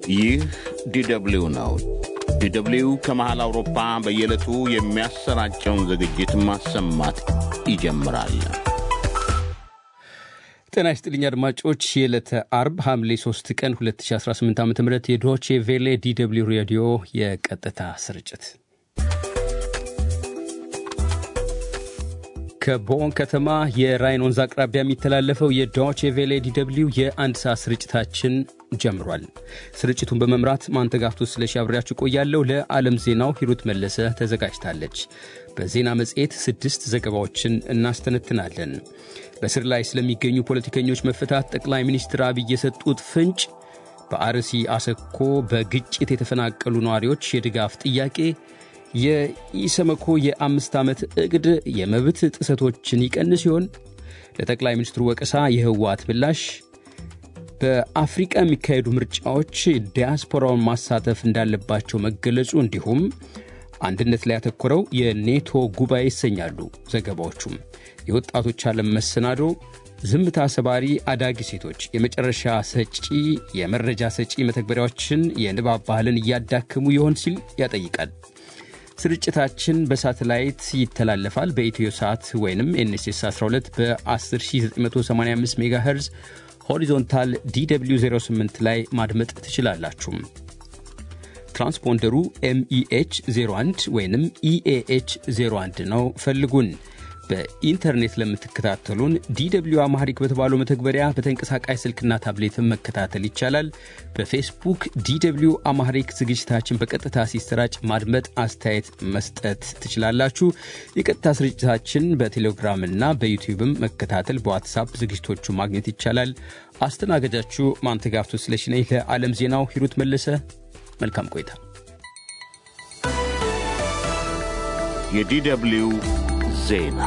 ይህ ዲደብሊው ነው። ዲደብሊው ከመሃል አውሮፓ በየዕለቱ የሚያሰራጨውን ዝግጅት ማሰማት ይጀምራል። ጤና ይስጥልኝ አድማጮች፣ የዕለተ አርብ ሐምሌ 3 ቀን 2018 ዓ ም የዶቼ ቬሌ ዲደብሊው ሬዲዮ የቀጥታ ስርጭት ከቦን ከተማ የራይን ወንዝ አቅራቢያ የሚተላለፈው የዶቼ ቬሌ ዲደብሊው የአንድ ሰዓት ስርጭታችን ጀምሯል። ስርጭቱን በመምራት ማንተጋፍቶ ስለሺ አብሬያችሁ ቆያለሁ። ለዓለም ዜናው ሂሩት መለሰ ተዘጋጅታለች። በዜና መጽሔት ስድስት ዘገባዎችን እናስተነትናለን። በስር ላይ ስለሚገኙ ፖለቲከኞች መፈታት ጠቅላይ ሚኒስትር አብይ የሰጡት ፍንጭ፣ በአርሲ አሰኮ በግጭት የተፈናቀሉ ነዋሪዎች የድጋፍ ጥያቄ፣ የኢሰመኮ የአምስት ዓመት ዕቅድ የመብት ጥሰቶችን ይቀንስ ሲሆን ለጠቅላይ ሚኒስትሩ ወቀሳ የህወሓት ምላሽ፣ በአፍሪቃ የሚካሄዱ ምርጫዎች ዲያስፖራውን ማሳተፍ እንዳለባቸው መገለጹ እንዲሁም አንድነት ላይ ያተኮረው የኔቶ ጉባኤ ይሰኛሉ ዘገባዎቹም። የወጣቶች ዓለም መሰናዶ፣ ዝምታ ሰባሪ አዳጊ ሴቶች፣ የመጨረሻ ሰጪ የመረጃ ሰጪ መተግበሪያዎችን የንባብ ባህልን እያዳክሙ ይሆን ሲል ያጠይቃል። ስርጭታችን በሳተላይት ይተላለፋል። በኢትዮ ሰዓት ወይም ኤንኤስኤስ 12 በ10985 ሜጋ ሄርዝ ሆሪዞንታል ዲw 08 ላይ ማድመጥ ትችላላችሁ። ትራንስፖንደሩ ኤምኢኤች 01 ወይም ኢኤኤች 01 ነው። ፈልጉን። በኢንተርኔት ለምትከታተሉን ዲw አማሪክ በተባለው መተግበሪያ በተንቀሳቃሽ ስልክና ታብሌትን መከታተል ይቻላል። በፌስቡክ ዲw አማሪክ ዝግጅታችን በቀጥታ ሲሰራጭ ማድመጥ፣ አስተያየት መስጠት ትችላላችሁ። የቀጥታ ስርጭታችን በቴሌግራምና በዩቲዩብም መከታተል፣ በዋትሳፕ ዝግጅቶቹ ማግኘት ይቻላል። አስተናጋጃችሁ ማንተጋፍቶ ስለሽነኝ። ለዓለም ዜናው ሂሩት መለሰ። መልካም ቆይታ። የዲደብሊው ዜና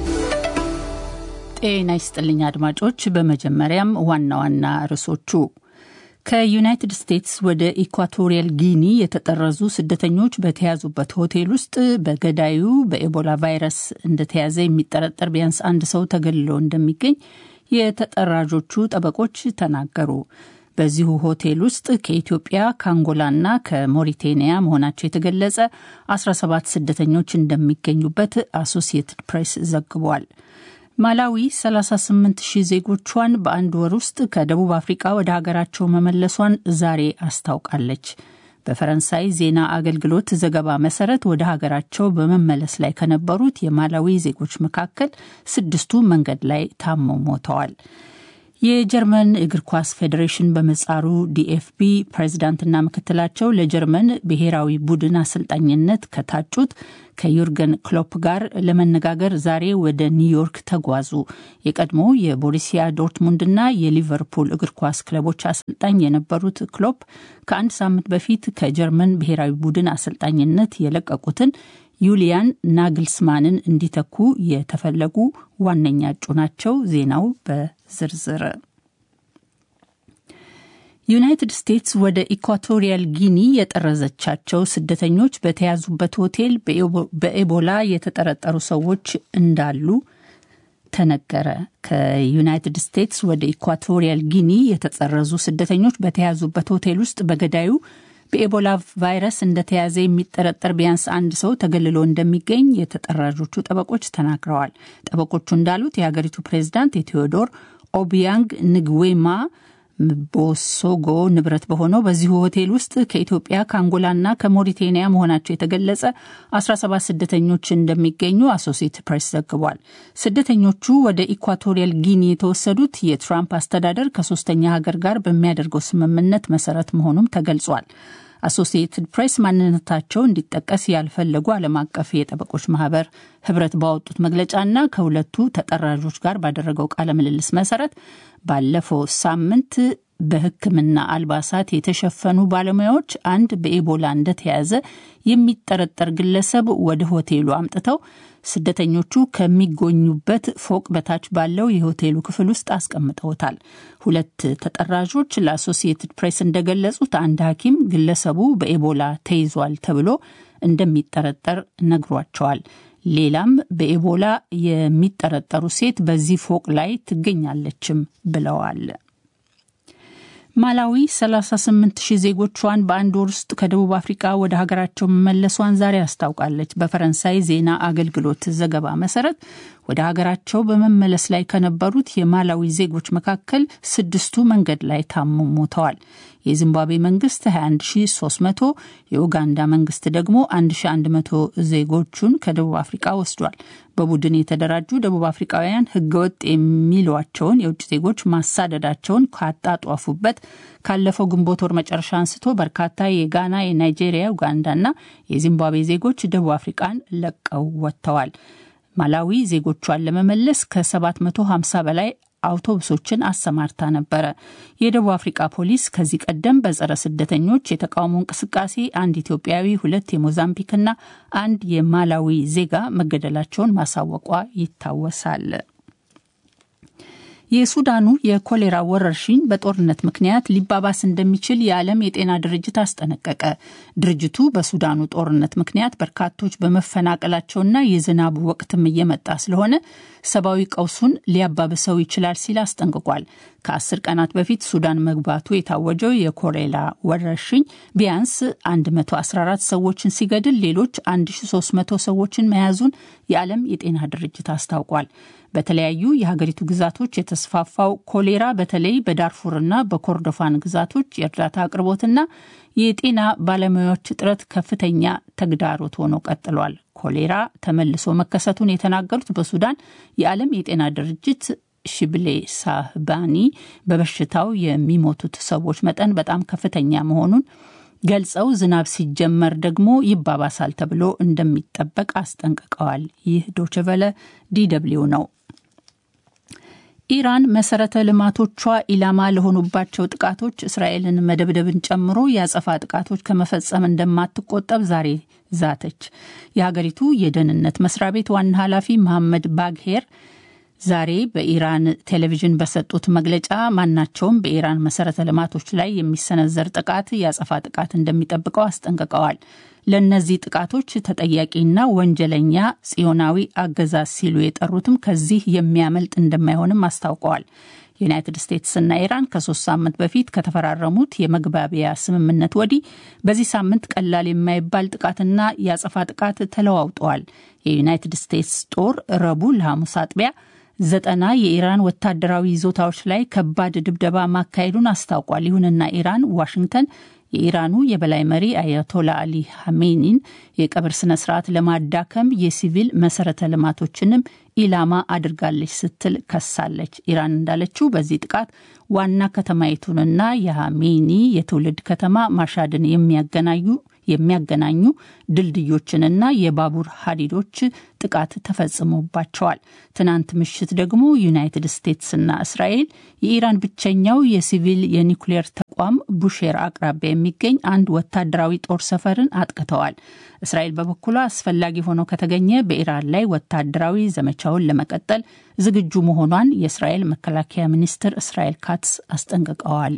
ጤና ይስጥልኝ አድማጮች። በመጀመሪያም ዋና ዋና ርዕሶቹ ከዩናይትድ ስቴትስ ወደ ኢኳቶሪያል ጊኒ የተጠረዙ ስደተኞች በተያዙበት ሆቴል ውስጥ በገዳዩ በኤቦላ ቫይረስ እንደተያዘ የሚጠረጠር ቢያንስ አንድ ሰው ተገልሎ እንደሚገኝ የተጠራዦቹ ጠበቆች ተናገሩ። በዚሁ ሆቴል ውስጥ ከኢትዮጵያ ከአንጎላና ከሞሪቴኒያ መሆናቸው የተገለጸ 17 ስደተኞች እንደሚገኙበት አሶሲየትድ ፕሬስ ዘግቧል። ማላዊ 38 ሺህ ዜጎቿን በአንድ ወር ውስጥ ከደቡብ አፍሪቃ ወደ ሀገራቸው መመለሷን ዛሬ አስታውቃለች። በፈረንሳይ ዜና አገልግሎት ዘገባ መሰረት ወደ ሀገራቸው በመመለስ ላይ ከነበሩት የማላዊ ዜጎች መካከል ስድስቱ መንገድ ላይ ታመው ሞተዋል። የጀርመን እግር ኳስ ፌዴሬሽን በመጻሩ ዲኤፍቢ ፕሬዝዳንትና ምክትላቸው ለጀርመን ብሔራዊ ቡድን አሰልጣኝነት ከታጩት ከዩርገን ክሎፕ ጋር ለመነጋገር ዛሬ ወደ ኒውዮርክ ተጓዙ። የቀድሞ የቦሩሲያ ዶርትሙንድና የሊቨርፑል እግር ኳስ ክለቦች አሰልጣኝ የነበሩት ክሎፕ ከአንድ ሳምንት በፊት ከጀርመን ብሔራዊ ቡድን አሰልጣኝነት የለቀቁትን ዩሊያን ናግልስማንን እንዲተኩ የተፈለጉ ዋነኛ እጩ ናቸው። ዜናው በዝርዝር ዩናይትድ ስቴትስ ወደ ኢኳቶሪያል ጊኒ የጠረዘቻቸው ስደተኞች በተያዙበት ሆቴል በኤቦላ የተጠረጠሩ ሰዎች እንዳሉ ተነገረ። ከዩናይትድ ስቴትስ ወደ ኢኳቶሪያል ጊኒ የተጠረዙ ስደተኞች በተያዙበት ሆቴል ውስጥ በገዳዩ በኤቦላ ቫይረስ እንደተያዘ የሚጠረጠር ቢያንስ አንድ ሰው ተገልሎ እንደሚገኝ የተጠራዦቹ ጠበቆች ተናግረዋል። ጠበቆቹ እንዳሉት የሀገሪቱ ፕሬዝዳንት የቴዎዶር ኦቢያንግ ንግዌማ ቦሶጎ ንብረት በሆነው በዚሁ ሆቴል ውስጥ ከኢትዮጵያ ከአንጎላና ከሞሪቴኒያ መሆናቸው የተገለጸ 17 ስደተኞች እንደሚገኙ አሶሲየት ፕሬስ ዘግቧል። ስደተኞቹ ወደ ኢኳቶሪያል ጊኒ የተወሰዱት የትራምፕ አስተዳደር ከሶስተኛ ሀገር ጋር በሚያደርገው ስምምነት መሰረት መሆኑም ተገልጿል። አሶሲየትድ ፕሬስ ማንነታቸው እንዲጠቀስ ያልፈለጉ ዓለም አቀፍ የጠበቆች ማህበር ህብረት ባወጡት መግለጫና ከሁለቱ ተጠራዦች ጋር ባደረገው ቃለ ምልልስ መሰረት ባለፈው ሳምንት በሕክምና አልባሳት የተሸፈኑ ባለሙያዎች አንድ በኤቦላ እንደተያዘ የሚጠረጠር ግለሰብ ወደ ሆቴሉ አምጥተው ስደተኞቹ ከሚጎኙበት ፎቅ በታች ባለው የሆቴሉ ክፍል ውስጥ አስቀምጠውታል። ሁለት ተጠራዦች ለአሶሲየትድ ፕሬስ እንደገለጹት አንድ ሐኪም ግለሰቡ በኤቦላ ተይዟል ተብሎ እንደሚጠረጠር ነግሯቸዋል። ሌላም በኤቦላ የሚጠረጠሩ ሴት በዚህ ፎቅ ላይ ትገኛለችም ብለዋል። ማላዊ 38 ሺህ ዜጎቿን በአንድ ወር ውስጥ ከደቡብ አፍሪካ ወደ ሀገራቸው መመለሷን ዛሬ አስታውቃለች። በፈረንሳይ ዜና አገልግሎት ዘገባ መሰረት ወደ ሀገራቸው በመመለስ ላይ ከነበሩት የማላዊ ዜጎች መካከል ስድስቱ መንገድ ላይ ታመው ሞተዋል። የዚምባብዌ መንግስት 21300 የኡጋንዳ መንግስት ደግሞ 1100 ዜጎቹን ከደቡብ አፍሪካ ወስዷል። በቡድን የተደራጁ ደቡብ አፍሪካውያን ህገወጥ የሚሏቸውን የውጭ ዜጎች ማሳደዳቸውን ካጣጧፉበት ካለፈው ግንቦት ወር መጨረሻ አንስቶ በርካታ የጋና፣ የናይጄሪያ፣ ኡጋንዳና የዚምባብዌ ዜጎች ደቡብ አፍሪካን ለቀው ወጥተዋል። ማላዊ ዜጎቿን ለመመለስ ከ750 በላይ አውቶቡሶችን አሰማርታ ነበረ። የደቡብ አፍሪካ ፖሊስ ከዚህ ቀደም በጸረ ስደተኞች የተቃውሞ እንቅስቃሴ አንድ ኢትዮጵያዊ፣ ሁለት የሞዛምቢክና አንድ የማላዊ ዜጋ መገደላቸውን ማሳወቋ ይታወሳል። የሱዳኑ የኮሌራ ወረርሽኝ በጦርነት ምክንያት ሊባባስ እንደሚችል የዓለም የጤና ድርጅት አስጠነቀቀ። ድርጅቱ በሱዳኑ ጦርነት ምክንያት በርካቶች በመፈናቀላቸውና የዝናቡ ወቅትም እየመጣ ስለሆነ ሰብአዊ ቀውሱን ሊያባብሰው ይችላል ሲል አስጠንቅቋል። ከአስር ቀናት በፊት ሱዳን መግባቱ የታወጀው የኮሌራ ወረርሽኝ ቢያንስ 114 ሰዎችን ሲገድል ሌሎች 1300 ሰዎችን መያዙን የዓለም የጤና ድርጅት አስታውቋል። በተለያዩ የሀገሪቱ ግዛቶች የተስፋፋው ኮሌራ በተለይ በዳርፉርና በኮርዶፋን ግዛቶች የእርዳታ አቅርቦትና የጤና ባለሙያዎች እጥረት ከፍተኛ ተግዳሮት ሆኖ ቀጥሏል። ኮሌራ ተመልሶ መከሰቱን የተናገሩት በሱዳን የዓለም የጤና ድርጅት ሽብሌ ሳህባኒ በበሽታው የሚሞቱት ሰዎች መጠን በጣም ከፍተኛ መሆኑን ገልጸው ዝናብ ሲጀመር ደግሞ ይባባሳል ተብሎ እንደሚጠበቅ አስጠንቅቀዋል። ይህ ዶችቨለ ዲደብሊው ነው። ኢራን መሰረተ ልማቶቿ ኢላማ ለሆኑባቸው ጥቃቶች እስራኤልን መደብደብን ጨምሮ የአጸፋ ጥቃቶች ከመፈጸም እንደማትቆጠብ ዛሬ ዛተች። የሀገሪቱ የደህንነት መስሪያ ቤት ዋና ኃላፊ መሐመድ ባግሄር ዛሬ በኢራን ቴሌቪዥን በሰጡት መግለጫ ማናቸውም በኢራን መሰረተ ልማቶች ላይ የሚሰነዘር ጥቃት የአጸፋ ጥቃት እንደሚጠብቀው አስጠንቅቀዋል። ለእነዚህ ጥቃቶች ተጠያቂና ወንጀለኛ ጽዮናዊ አገዛዝ ሲሉ የጠሩትም ከዚህ የሚያመልጥ እንደማይሆንም አስታውቀዋል። ዩናይትድ ስቴትስና ኢራን ከሶስት ሳምንት በፊት ከተፈራረሙት የመግባቢያ ስምምነት ወዲህ በዚህ ሳምንት ቀላል የማይባል ጥቃትና የአጸፋ ጥቃት ተለዋውጠዋል። የዩናይትድ ስቴትስ ጦር ረቡዕ ለሐሙስ አጥቢያ ዘጠና የኢራን ወታደራዊ ይዞታዎች ላይ ከባድ ድብደባ ማካሄዱን አስታውቋል። ይሁንና ኢራን ዋሽንግተን የኢራኑ የበላይ መሪ አያቶላ አሊ ሐሜኒን የቀብር ስነ ስርዓት ለማዳከም የሲቪል መሰረተ ልማቶችንም ኢላማ አድርጋለች ስትል ከሳለች። ኢራን እንዳለችው በዚህ ጥቃት ዋና ከተማይቱንና የሐሜኒ የትውልድ ከተማ ማሻድን የሚያገናኙ የሚያገናኙ ድልድዮችንና የባቡር ሀዲዶች ጥቃት ተፈጽሞባቸዋል። ትናንት ምሽት ደግሞ ዩናይትድ ስቴትስና እስራኤል የኢራን ብቸኛው የሲቪል የኒውክሌር ተቋም ቡሼር አቅራቢያ የሚገኝ አንድ ወታደራዊ ጦር ሰፈርን አጥቅተዋል። እስራኤል በበኩሏ አስፈላጊ ሆኖ ከተገኘ በኢራን ላይ ወታደራዊ ዘመቻውን ለመቀጠል ዝግጁ መሆኗን የእስራኤል መከላከያ ሚኒስትር እስራኤል ካትስ አስጠንቅቀዋል።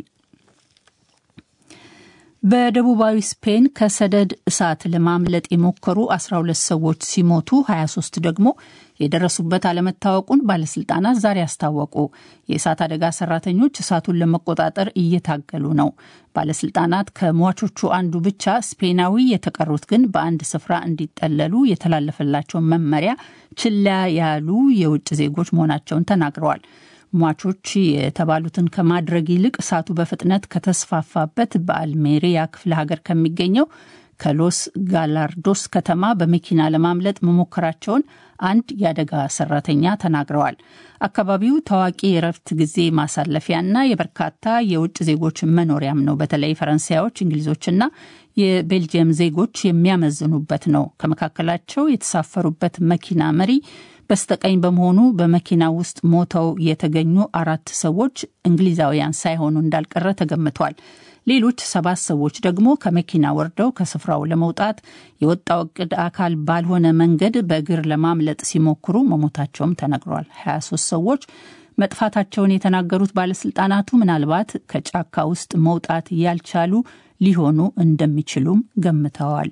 በደቡባዊ ስፔን ከሰደድ እሳት ለማምለጥ የሞከሩ 12 ሰዎች ሲሞቱ 23 ደግሞ የደረሱበት አለመታወቁን ባለስልጣናት ዛሬ አስታወቁ። የእሳት አደጋ ሰራተኞች እሳቱን ለመቆጣጠር እየታገሉ ነው። ባለስልጣናት ከሟቾቹ አንዱ ብቻ ስፔናዊ፣ የተቀሩት ግን በአንድ ስፍራ እንዲጠለሉ የተላለፈላቸውን መመሪያ ችላ ያሉ የውጭ ዜጎች መሆናቸውን ተናግረዋል። ሟቾች የተባሉትን ከማድረግ ይልቅ እሳቱ በፍጥነት ከተስፋፋበት በአልሜሪያ ክፍለ ሀገር ከሚገኘው ከሎስ ጋላርዶስ ከተማ በመኪና ለማምለጥ መሞከራቸውን አንድ የአደጋ ሰራተኛ ተናግረዋል። አካባቢው ታዋቂ የእረፍት ጊዜ ማሳለፊያና የበርካታ የውጭ ዜጎች መኖሪያም ነው። በተለይ ፈረንሳዮች፣ እንግሊዞችና የቤልጅየም ዜጎች የሚያመዝኑበት ነው። ከመካከላቸው የተሳፈሩበት መኪና መሪ በስተቀኝ በመሆኑ በመኪና ውስጥ ሞተው የተገኙ አራት ሰዎች እንግሊዛውያን ሳይሆኑ እንዳልቀረ ተገምቷል። ሌሎች ሰባት ሰዎች ደግሞ ከመኪና ወርደው ከስፍራው ለመውጣት የወጣው እቅድ አካል ባልሆነ መንገድ በእግር ለማምለጥ ሲሞክሩ መሞታቸውም ተነግሯል። 23 ሰዎች መጥፋታቸውን የተናገሩት ባለስልጣናቱ ምናልባት ከጫካ ውስጥ መውጣት ያልቻሉ ሊሆኑ እንደሚችሉም ገምተዋል።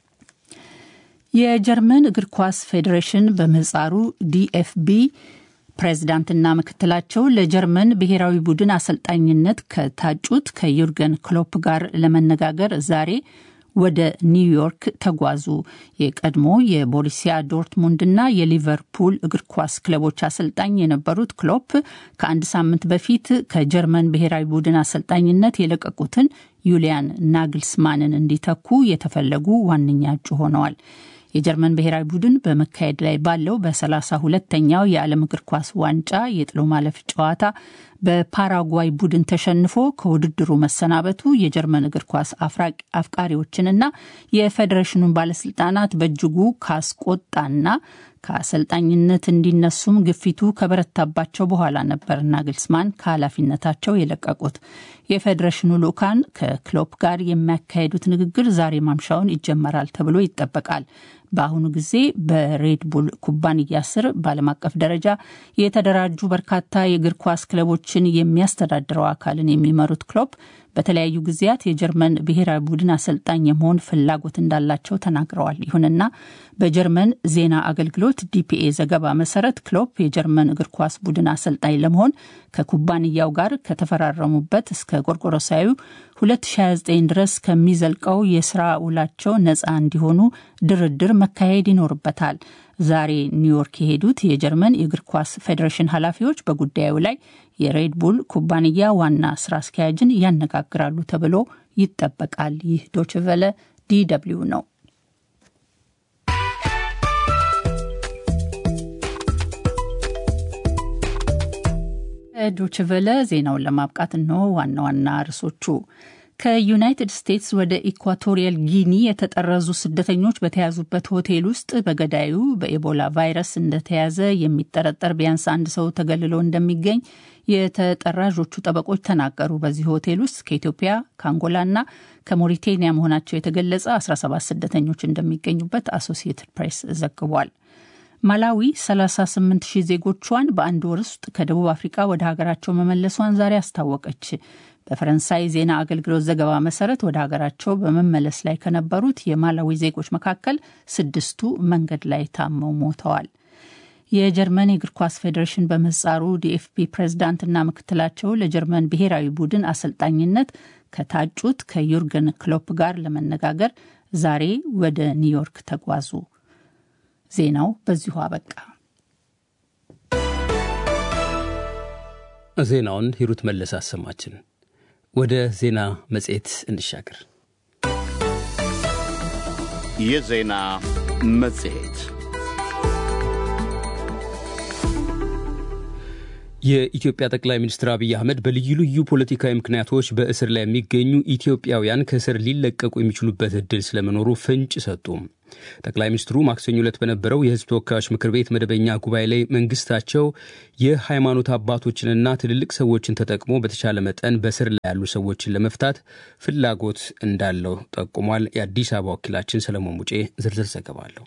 የጀርመን እግር ኳስ ፌዴሬሽን በምህጻሩ ዲኤፍቢ ፕሬዝዳንትና ምክትላቸው ለጀርመን ብሔራዊ ቡድን አሰልጣኝነት ከታጩት ከዩርገን ክሎፕ ጋር ለመነጋገር ዛሬ ወደ ኒውዮርክ ተጓዙ። የቀድሞ የቦሩሲያ ዶርትሙንድና የሊቨርፑል እግር ኳስ ክለቦች አሰልጣኝ የነበሩት ክሎፕ ከአንድ ሳምንት በፊት ከጀርመን ብሔራዊ ቡድን አሰልጣኝነት የለቀቁትን ዩሊያን ናግልስማንን እንዲተኩ የተፈለጉ ዋነኛ እጩ ሆነዋል። የጀርመን ብሔራዊ ቡድን በመካሄድ ላይ ባለው በሰላሳ ሁለተኛው የዓለም እግር ኳስ ዋንጫ የጥሎ ማለፍ ጨዋታ በፓራጓይ ቡድን ተሸንፎ ከውድድሩ መሰናበቱ የጀርመን እግር ኳስ አፍቃሪዎችንና የፌዴሬሽኑን ባለስልጣናት በእጅጉ ካስቆጣና ከአሰልጣኝነት እንዲነሱም ግፊቱ ከበረታባቸው በኋላ ነበር ናግልስማን ከኃላፊነታቸው የለቀቁት። የፌዴሬሽኑ ልዑካን ከክሎፕ ጋር የሚያካሄዱት ንግግር ዛሬ ማምሻውን ይጀመራል ተብሎ ይጠበቃል። በአሁኑ ጊዜ በሬድቡል ኩባንያ ስር በዓለም አቀፍ ደረጃ የተደራጁ በርካታ የእግር ኳስ ክለቦችን የሚያስተዳድረው አካልን የሚመሩት ክሎፕ በተለያዩ ጊዜያት የጀርመን ብሔራዊ ቡድን አሰልጣኝ የመሆን ፍላጎት እንዳላቸው ተናግረዋል። ይሁንና በጀርመን ዜና አገልግሎት ዲፒኤ ዘገባ መሰረት ክሎፕ የጀርመን እግር ኳስ ቡድን አሰልጣኝ ለመሆን ከኩባንያው ጋር ከተፈራረሙበት እስከ ጎርጎሮሳዊ 2029 ድረስ ከሚዘልቀው የስራ ውላቸው ነፃ እንዲሆኑ ድርድር መካሄድ ይኖርበታል። ዛሬ ኒውዮርክ የሄዱት የጀርመን የእግር ኳስ ፌዴሬሽን ኃላፊዎች በጉዳዩ ላይ የሬድቡል ኩባንያ ዋና ስራ አስኪያጅን ያነጋግራሉ ተብሎ ይጠበቃል። ይህ ዶችቨለ ዲደብሊው ነው። ዶችቨለ ዜናውን ለማብቃት ነው ዋና ዋና ርዕሶቹ። ከዩናይትድ ስቴትስ ወደ ኢኳቶሪያል ጊኒ የተጠረዙ ስደተኞች በተያዙበት ሆቴል ውስጥ በገዳዩ በኤቦላ ቫይረስ እንደተያዘ የሚጠረጠር ቢያንስ አንድ ሰው ተገልሎ እንደሚገኝ የተጠራዦቹ ጠበቆች ተናገሩ። በዚህ ሆቴል ውስጥ ከኢትዮጵያ ከአንጎላና ከሞሪቴኒያ መሆናቸው የተገለጸ 17 ስደተኞች እንደሚገኙበት አሶሲየትድ ፕሬስ ዘግቧል። ማላዊ 38 ሺህ ዜጎቿን በአንድ ወር ውስጥ ከደቡብ አፍሪካ ወደ ሀገራቸው መመለሷን ዛሬ አስታወቀች። በፈረንሳይ ዜና አገልግሎት ዘገባ መሰረት ወደ ሀገራቸው በመመለስ ላይ ከነበሩት የማላዊ ዜጎች መካከል ስድስቱ መንገድ ላይ ታመው ሞተዋል። የጀርመን የእግር ኳስ ፌዴሬሽን በምህጻሩ ዲኤፍቢ ፕሬዝዳንትና ምክትላቸው ለጀርመን ብሔራዊ ቡድን አሰልጣኝነት ከታጩት ከዩርገን ክሎፕ ጋር ለመነጋገር ዛሬ ወደ ኒውዮርክ ተጓዙ። ዜናው በዚሁ አበቃ። ዜናውን ሂሩት መለስ አሰማችን። ወደ ዜና መጽሔት እንሻገር። የዜና መጽሔት የኢትዮጵያ ጠቅላይ ሚኒስትር አብይ አህመድ በልዩ ልዩ ፖለቲካዊ ምክንያቶች በእስር ላይ የሚገኙ ኢትዮጵያውያን ከእስር ሊለቀቁ የሚችሉበት እድል ስለመኖሩ ፍንጭ ሰጡ። ጠቅላይ ሚኒስትሩ ማክሰኞ ዕለት በነበረው የሕዝብ ተወካዮች ምክር ቤት መደበኛ ጉባኤ ላይ መንግስታቸው የሃይማኖት አባቶችንና ትልልቅ ሰዎችን ተጠቅሞ በተቻለ መጠን በእስር ላይ ያሉ ሰዎችን ለመፍታት ፍላጎት እንዳለው ጠቁሟል። የአዲስ አበባ ወኪላችን ሰለሞን ሙጬ ዝርዝር ዘገባ አለው።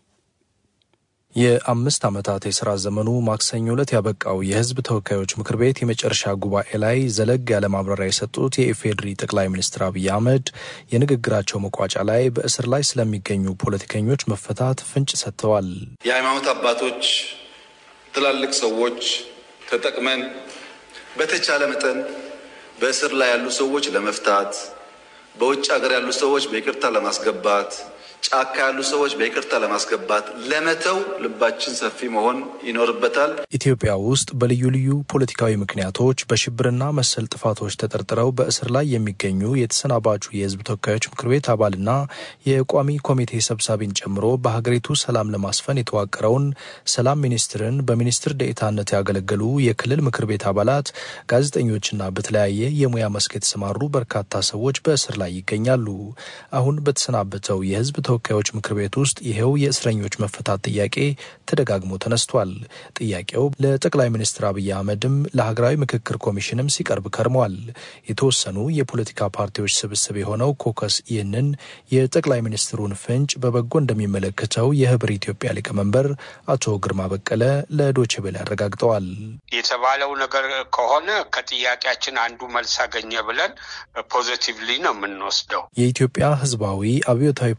የአምስት ዓመታት የሥራ ዘመኑ ማክሰኞ ዕለት ያበቃው የሕዝብ ተወካዮች ምክር ቤት የመጨረሻ ጉባኤ ላይ ዘለግ ያለ ማብራሪያ የሰጡት የኢፌዴሪ ጠቅላይ ሚኒስትር አብይ አህመድ የንግግራቸው መቋጫ ላይ በእስር ላይ ስለሚገኙ ፖለቲከኞች መፈታት ፍንጭ ሰጥተዋል። የሃይማኖት አባቶች፣ ትላልቅ ሰዎች ተጠቅመን በተቻለ መጠን በእስር ላይ ያሉ ሰዎች ለመፍታት፣ በውጭ ሀገር ያሉ ሰዎች በይቅርታ ለማስገባት ጫካ ያሉ ሰዎች በይቅርታ ለማስገባት ለመተው ልባችን ሰፊ መሆን ይኖርበታል። ኢትዮጵያ ውስጥ በልዩ ልዩ ፖለቲካዊ ምክንያቶች በሽብርና መሰል ጥፋቶች ተጠርጥረው በእስር ላይ የሚገኙ የተሰናባቹ የሕዝብ ተወካዮች ምክር ቤት አባልና የቋሚ ኮሚቴ ሰብሳቢን ጨምሮ በሀገሪቱ ሰላም ለማስፈን የተዋቀረውን ሰላም ሚኒስትርን በሚኒስትር ደኤታነት ያገለገሉ የክልል ምክር ቤት አባላት፣ ጋዜጠኞችና በተለያየ የሙያ መስክ የተሰማሩ በርካታ ሰዎች በእስር ላይ ይገኛሉ። አሁን በተሰናበተው የሕዝብ ተወካዮች ምክር ቤት ውስጥ ይኸው የእስረኞች መፈታት ጥያቄ ተደጋግሞ ተነስቷል። ጥያቄው ለጠቅላይ ሚኒስትር አብይ አህመድም ለሀገራዊ ምክክር ኮሚሽንም ሲቀርብ ከርሟል። የተወሰኑ የፖለቲካ ፓርቲዎች ስብስብ የሆነው ኮከስ ይህንን የጠቅላይ ሚኒስትሩን ፍንጭ በበጎ እንደሚመለከተው የህብር ኢትዮጵያ ሊቀመንበር አቶ ግርማ በቀለ ለዶቼ ቬለ አረጋግጠዋል። የተባለው ነገር ከሆነ ከጥያቄያችን አንዱ መልስ አገኘ ብለን ፖዚቲቭሊ ነው የምንወስደው። የኢትዮጵያ ህዝባዊ አብዮታዊ ፓርቲ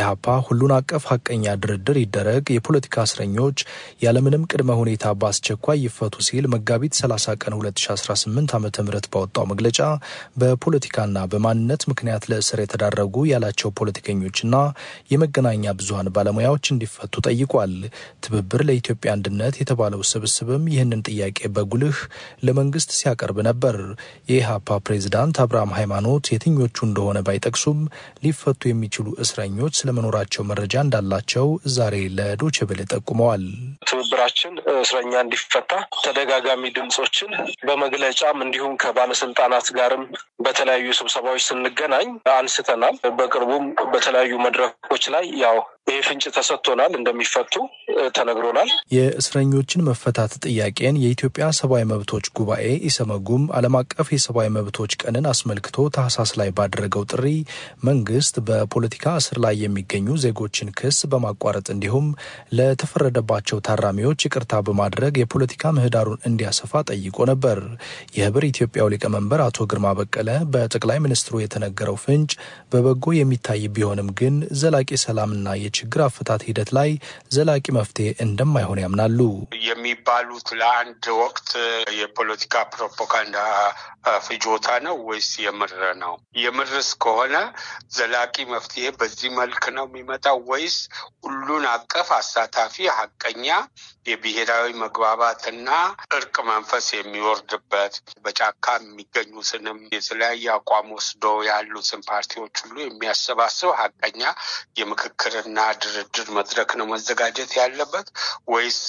ኢህአፓ ሁሉን አቀፍ ሀቀኛ ድርድር ይደረግ፣ የፖለቲካ እስረኞች ያለምንም ቅድመ ሁኔታ በአስቸኳይ ይፈቱ ሲል መጋቢት 30 ቀን 2018 ዓ ም ባወጣው መግለጫ በፖለቲካና በማንነት ምክንያት ለእስር የተዳረጉ ያላቸው ፖለቲከኞችና የመገናኛ ብዙሀን ባለሙያዎች እንዲፈቱ ጠይቋል። ትብብር ለኢትዮጵያ አንድነት የተባለው ስብስብም ይህንን ጥያቄ በጉልህ ለመንግስት ሲያቀርብ ነበር። የኢህአፓ ፕሬዝዳንት አብርሃም ሃይማኖት የትኞቹ እንደሆነ ባይጠቅሱም ሊፈቱ የሚችሉ እስረኞች ስለመኖራቸው መረጃ እንዳላቸው ዛሬ ለዶቼ ቬለ ጠቁመዋል። ትብብራችን እስረኛ እንዲፈታ ተደጋጋሚ ድምጾችን በመግለጫም እንዲሁም ከባለስልጣናት ጋርም በተለያዩ ስብሰባዎች ስንገናኝ አንስተናል። በቅርቡም በተለያዩ መድረኮች ላይ ያው ይህ ፍንጭ ተሰጥቶናል፣ እንደሚፈቱ ተነግሮናል። የእስረኞችን መፈታት ጥያቄን የኢትዮጵያ ሰብአዊ መብቶች ጉባኤ ኢሰመጉም ዓለም አቀፍ የሰብአዊ መብቶች ቀንን አስመልክቶ ታህሳስ ላይ ባደረገው ጥሪ መንግስት በፖለቲካ እስር ላይ የሚገኙ ዜጎችን ክስ በማቋረጥ እንዲሁም ለተፈረደባቸው ታራሚዎች ይቅርታ በማድረግ የፖለቲካ ምህዳሩን እንዲያሰፋ ጠይቆ ነበር። የህብር ኢትዮጵያው ሊቀመንበር አቶ ግርማ በቀለ በጠቅላይ ሚኒስትሩ የተነገረው ፍንጭ በበጎ የሚታይ ቢሆንም ግን ዘላቂ ሰላምና የችግር አፈታት ሂደት ላይ ዘላቂ መፍትሄ እንደማይሆን ያምናሉ። የሚባሉት ለአንድ ወቅት የፖለቲካ ፕሮፓጋንዳ ፍጆታ ነው ወይስ የምር ነው? የምርስ ከሆነ ዘላቂ መፍትሄ በዚህ መልክ ነው የሚመጣው ወይስ ሁሉን አቀፍ አሳታፊ ሀቀኛ የብሔራዊ መግባባትና እርቅ መንፈስ የሚወርድበት በጫካ የሚገኙትንም የተለያየ አቋም ወስዶ ያሉትን ፓርቲዎች ሁሉ የሚያሰባስብ ሀቀኛ የምክክርና ድርድር መድረክ ነው መዘጋጀት ያለበት ወይስ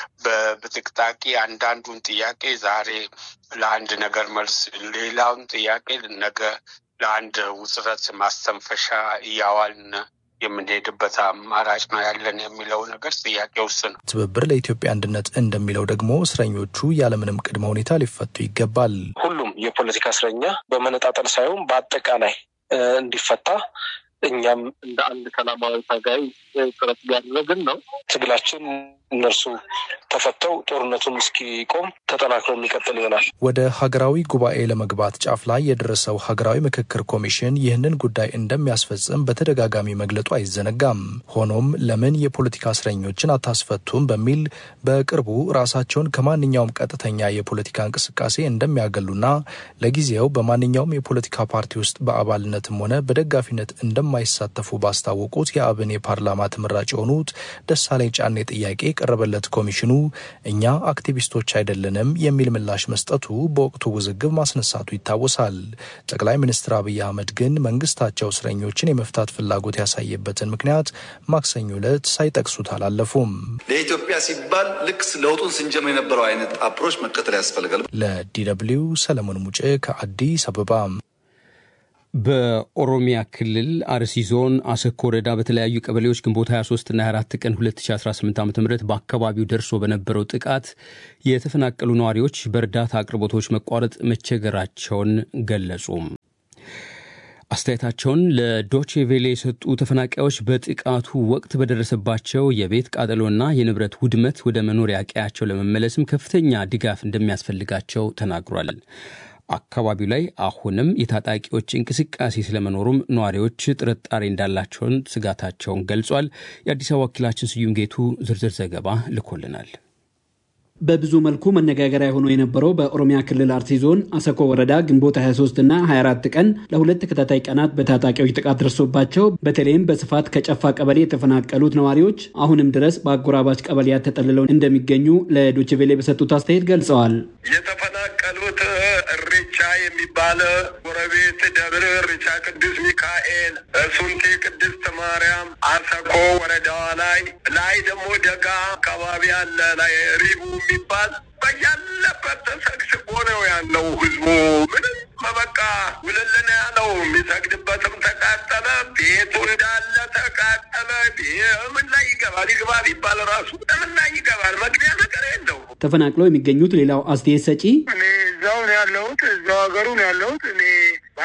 በብጥቅጣቂ አንዳንዱን ጥያቄ ዛሬ ለአንድ ነገር መልስ ሌላውን ጥያቄ ነገ ለአንድ ውጥረት ማስተንፈሻ እያዋልን የምንሄድበት አማራጭ ነው ያለን የሚለው ነገር ጥያቄ ውስጥ ነው። ትብብር ለኢትዮጵያ አንድነት እንደሚለው ደግሞ እስረኞቹ ያለምንም ቅድመ ሁኔታ ሊፈቱ ይገባል። ሁሉም የፖለቲካ እስረኛ በመነጣጠል ሳይሆን በአጠቃላይ እንዲፈታ እኛም እንደ አንድ ሰላማዊ ታጋይ ጥረት እያደረግን ነው። ትግላችን እነርሱ ተፈተው ጦርነቱን እስኪቆም ተጠናክሮ የሚቀጥል ይሆናል። ወደ ሀገራዊ ጉባኤ ለመግባት ጫፍ ላይ የደረሰው ሀገራዊ ምክክር ኮሚሽን ይህንን ጉዳይ እንደሚያስፈጽም በተደጋጋሚ መግለጡ አይዘነጋም። ሆኖም ለምን የፖለቲካ እስረኞችን አታስፈቱም በሚል በቅርቡ ራሳቸውን ከማንኛውም ቀጥተኛ የፖለቲካ እንቅስቃሴ እንደሚያገሉና ለጊዜው በማንኛውም የፖለቲካ ፓርቲ ውስጥ በአባልነትም ሆነ በደጋፊነት እንደማይሳተፉ ባስታወቁት የአብን የፓርላማ ተመራጭ የሆኑት ደሳለኝ ጫኔ ጥያቄ የቀረበለት ኮሚሽኑ እኛ አክቲቪስቶች አይደለንም የሚል ምላሽ መስጠቱ በወቅቱ ውዝግብ ማስነሳቱ ይታወሳል። ጠቅላይ ሚኒስትር አብይ አህመድ ግን መንግስታቸው እስረኞችን የመፍታት ፍላጎት ያሳየበትን ምክንያት ማክሰኞ ዕለት ሳይጠቅሱት አላለፉም። ለኢትዮጵያ ሲባል ልክ ለውጡን ስንጀምር የነበረው አይነት አፕሮች መከተል ያስፈልጋል። ለዲ ደብልዩ ሰለሞን ሙጬ ከአዲስ አበባ። በኦሮሚያ ክልል አርሲ ዞን አሰኮ ወረዳ በተለያዩ ቀበሌዎች ግንቦት 23 እና 24 ቀን 2018 ዓ ም በአካባቢው ደርሶ በነበረው ጥቃት የተፈናቀሉ ነዋሪዎች በእርዳታ አቅርቦቶች መቋረጥ መቸገራቸውን ገለጹ። አስተያየታቸውን ለዶቼ ቬሌ የሰጡ ተፈናቃዮች በጥቃቱ ወቅት በደረሰባቸው የቤት ቃጠሎና የንብረት ውድመት ወደ መኖሪያ ቀያቸው ለመመለስም ከፍተኛ ድጋፍ እንደሚያስፈልጋቸው ተናግሯል። አካባቢው ላይ አሁንም የታጣቂዎች እንቅስቃሴ ስለመኖሩም ነዋሪዎች ጥርጣሬ እንዳላቸውን ስጋታቸውን ገልጿል። የአዲስ አበባ ወኪላችን ስዩም ጌቱ ዝርዝር ዘገባ ልኮልናል። በብዙ መልኩ መነጋገሪያ ሆኖ የነበረው በኦሮሚያ ክልል አርሲ ዞን አሰኮ ወረዳ ግንቦት 23 እና 24 ቀን ለሁለት ተከታታይ ቀናት በታጣቂዎች ጥቃት ደርሶባቸው በተለይም በስፋት ከጨፋ ቀበሌ የተፈናቀሉት ነዋሪዎች አሁንም ድረስ በአጎራባች ቀበሌያት ተጠልለው እንደሚገኙ ለዶችቬሌ በሰጡት አስተያየት ገልጸዋል። የተፈናቀሉት እሬቻ የሚባል ጎረቤት ደብር እሬቻ ቅዱስ ሚካኤል፣ ሱንቲ ቅድስት ማርያም፣ አሰኮ ወረዳዋ ላይ ላይ ደግሞ ደጋ አካባቢ አለ ላይ ሪቡ የሚባል በያለበት ተሰግስጎ ነው ያለው ህዝቡ። ምንም በቃ ውልልን ያለው የሚሰግድበትም ተቃጠለ፣ ቤቱ እንዳለ ተቃጠለ። ምን ላይ ይገባል ይግባል ይባል ራሱ ምን ላይ ይገባል? መግቢያ ነገር የለው። ተፈናቅለው የሚገኙት ሌላው አስተያየት ሰጪ እኔ እዛው ነው ያለሁት፣ እዛው ሀገሩ ነው ያለሁት። እኔ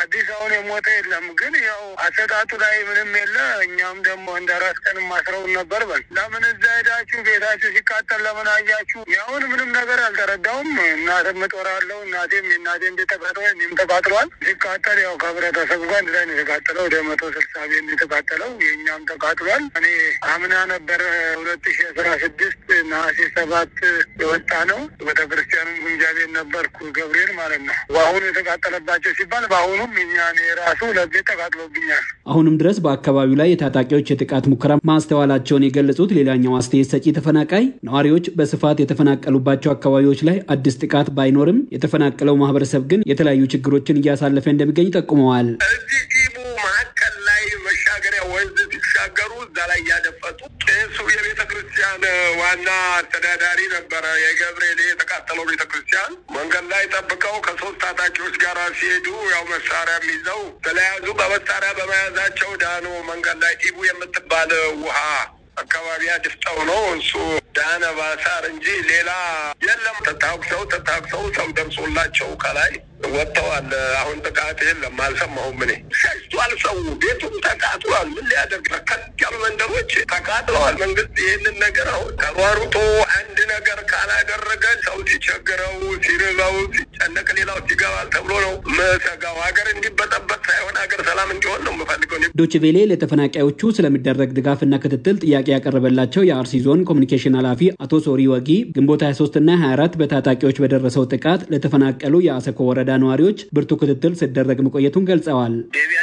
አዲስ አሁን የሞተ የለም። ግን ያው አሰጣጡ ላይ ምንም የለ። እኛም ደግሞ እንደ ራስ ቀን ማስረውን ነበር። በል ለምን እዛ ሄዳችሁ ቤታችሁ ሲቃጠል ለምን አያችሁ? ያሁን ምንም ነገር አልተረዳውም። እናትም እጦራለሁ እናቴም የእናቴም ቤት ተቃጥሏል፣ እኔም ተቃጥሏል። ሲቃጠል ያው ከህብረተሰቡ ጋር አንድ ላይ ነው የተቃጠለው። ወደ መቶ ስልሳ ቤት ነው የተቃጠለው። የእኛም ተቃጥሏል። እኔ አምና ነበረ ሁለት ሺ አስራ ስድስት ነሐሴ ሰባት የወጣ ነው። ቤተክርስቲያኑም ግምጃ ቤት ነበርኩ ገብርኤል ማለት ነው። በአሁኑ የተቃጠለባቸው ሲባል በአሁኑም እኛ እኔ ራሱ ለቤት ተቃጥሎብኛል። አሁንም ድረስ በአካባቢው ላይ የታጣቂዎች የጥቃት ሙከራ ማስተዋላቸውን የገለጹት ሌላኛው አስተያየት ሰጪ ተፈናቃይ ነዋሪዎች በስፋት የተፈናቀሉባቸው አካባቢዎች ላይ አዲስ ጥቃት ባይኖርም የተፈናቀለው ማህበረሰብ ግን የተለያዩ ችግሮችን እያሳለፈ እንደሚገኝ ጠቁመዋል። እዚህ ዲቡ መካከል ላይ መሻገሪያ ወንዝ ሲሻገሩ እዛ ላይ እያደፈጡ ቄሱ የቤተ ክርስቲያን ዋና አስተዳዳሪ ነበረ። የገብርኤል የተቃጠለው ቤተ ክርስቲያን መንገድ ላይ ጠብቀው ከሶስት ታጣቂዎች ጋር ሲሄዱ ያው መሳሪያም ይዘው ተለያዙ። በመሳሪያ በመያዛቸው ዳኖ መንገድ ላይ ዲቡ የምትባል ውሃ አካባቢ አድፍጠው ነው እሱ ዳነ ባሳር እንጂ ሌላ የለም። ተታኩሰው ተታኩሰው ሰው ደርሶላቸው ከላይ ወጥተዋል። አሁን ጥቃት የለም፣ አልሰማሁም። እኔ ሸሽቷል። ሰው ቤቱም ተቃጥሏል። ምን ሊያደርግ ከት ያሉ መንደሮች ተቃጥለዋል። መንግስት ይህንን ነገር አሁን ተሯሩጦ አንድ ነገር ካላደረገ ሰው ሲቸግረው፣ ሲርበው፣ ሲጨነቅ ሌላው ሲገባል ተብሎ ነው መሰጋው። ሀገር እንዲበጠበጥ ሳይሆን ሀገር ሰላም እንዲሆን ነው የምፈልገው። ዶችቬሌ ለተፈናቃዮቹ ስለሚደረግ ድጋፍና ክትትል ጥያቄ ያቀረበላቸው የአርሲ ዞን ኮሚኒኬሽን ኃላፊ አቶ ሶሪ ወጊ ግንቦት 23 እና 24 በታጣቂዎች በደረሰው ጥቃት ለተፈናቀሉ የአሰኮ ወረዳ ነዋሪዎች ብርቱ ክትትል ሲደረግ መቆየቱን ገልጸዋል።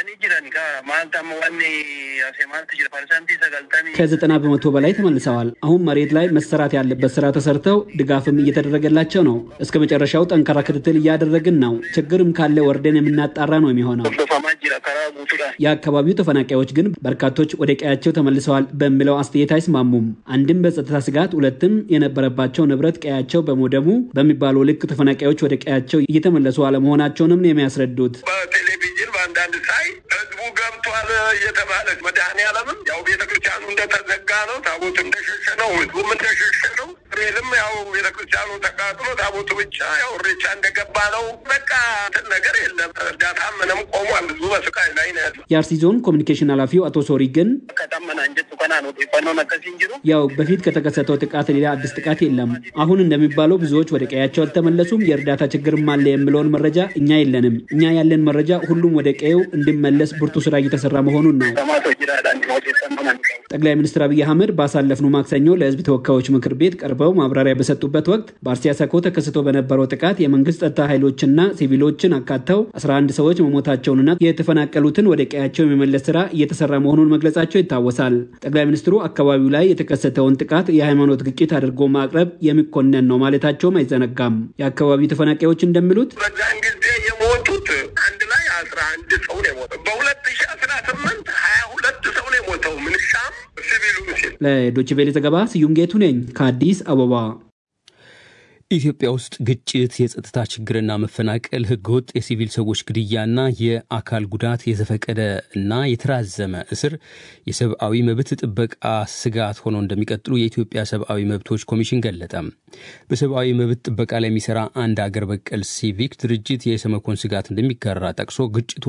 ከዘጠና በመቶ በላይ ተመልሰዋል። አሁን መሬት ላይ መሰራት ያለበት ስራ ተሰርተው ድጋፍም እየተደረገላቸው ነው። እስከ መጨረሻው ጠንካራ ክትትል እያደረግን ነው። ችግርም ካለ ወርደን የምናጣራ ነው የሚሆነው። የአካባቢው ተፈናቃዮች ግን በርካቶች ወደ ቀያቸው ተመልሰዋል በሚለው አስተያየት አይስማሙም። አንድም በጸጥታ ስጋት፣ ሁለትም የነበረባቸው ንብረት ቀያቸው በመውደሙ በሚባለው ልክ ተፈናቃዮች ወደ ቀያቸው እየተመለሱ አለመሆናቸውንም ነው የሚያስረዱት። በቴሌቪዥን በአንዳንድ ሳይ ህዝቡ ገብቷል እየተባለ መድኃኔዓለምም ያው ቤተክርስቲያኑ እንደተዘጋ ነው፣ ታቦቱ እንደሸሸ ነው፣ ህዝቡም እንደሸሸ ነው። ሬልም ያው ቤተክርስቲያኑ ተቃጥሎ ታቦቱ ብቻ ያው እሬቻ እንደገባ ነው። በቃ እንትን ነገር የለም። እርዳታ ምንም ቆሟል። ህዝቡ በስቃይ ላይ ነው ያለው። የአርሲ ዞን ኮሚኒኬሽን ኃላፊው አቶ ሶሪ ግን ያው በፊት ከተከሰተው ጥቃት ሌላ አዲስ ጥቃት የለም። አሁን እንደሚባለው ብዙዎች ወደ ቀያቸው አልተመለሱም፣ የእርዳታ ችግርም አለ የሚለውን መረጃ እኛ የለንም። እኛ ያለን መረጃ ሁሉም ወደ ቀየው እንዲመለስ ብርቱ ስራ እየተሰራ መሆኑን ነው። ጠቅላይ ሚኒስትር አብይ አህመድ ባሳለፍነው ማክሰኞ ለህዝብ ተወካዮች ምክር ቤት ቀርበው ማብራሪያ በሰጡበት ወቅት በአርሲ አሰኮ ተከስቶ በነበረው ጥቃት የመንግስት ጸጥታ ኃይሎችና ሲቪሎችን አካተው 11 ሰዎች መሞታቸውንና የተፈናቀሉትን ወደ ቀያቸው የመመለስ ስራ እየተሰራ መሆኑን መግለጻቸው ይታወሳል። ጠቅላይ ሚኒስትሩ አካባቢው ላይ የተከሰተውን ጥቃት የሃይማኖት ግጭት አድርጎ ማቅረብ የሚኮነን ነው ማለታቸውም አይዘነጋም። የአካባቢው ተፈናቃዮች እንደሚሉት በዛን ጊዜ የሞቱት አንድ ላይ አስራ አንድ ሰው ነው የሞተው። በሁለት ሺ አስራ ስምንት ሀያ ሁለት ሰው ነው የሞተው ምንሻም ሲቪሉ ሲል ለዶይቼ ቬለ ዘገባ ስዩም ጌቱ ነኝ ከአዲስ አበባ። ኢትዮጵያ ውስጥ ግጭት፣ የጸጥታ ችግርና መፈናቀል፣ ህገወጥ የሲቪል ሰዎች ግድያና የአካል ጉዳት፣ የዘፈቀደ እና የተራዘመ እስር የሰብአዊ መብት ጥበቃ ስጋት ሆነው እንደሚቀጥሉ የኢትዮጵያ ሰብአዊ መብቶች ኮሚሽን ገለጠ። በሰብአዊ መብት ጥበቃ ላይ የሚሰራ አንድ አገር በቀል ሲቪክ ድርጅት የሰመኮን ስጋት እንደሚጋራ ጠቅሶ ግጭቱ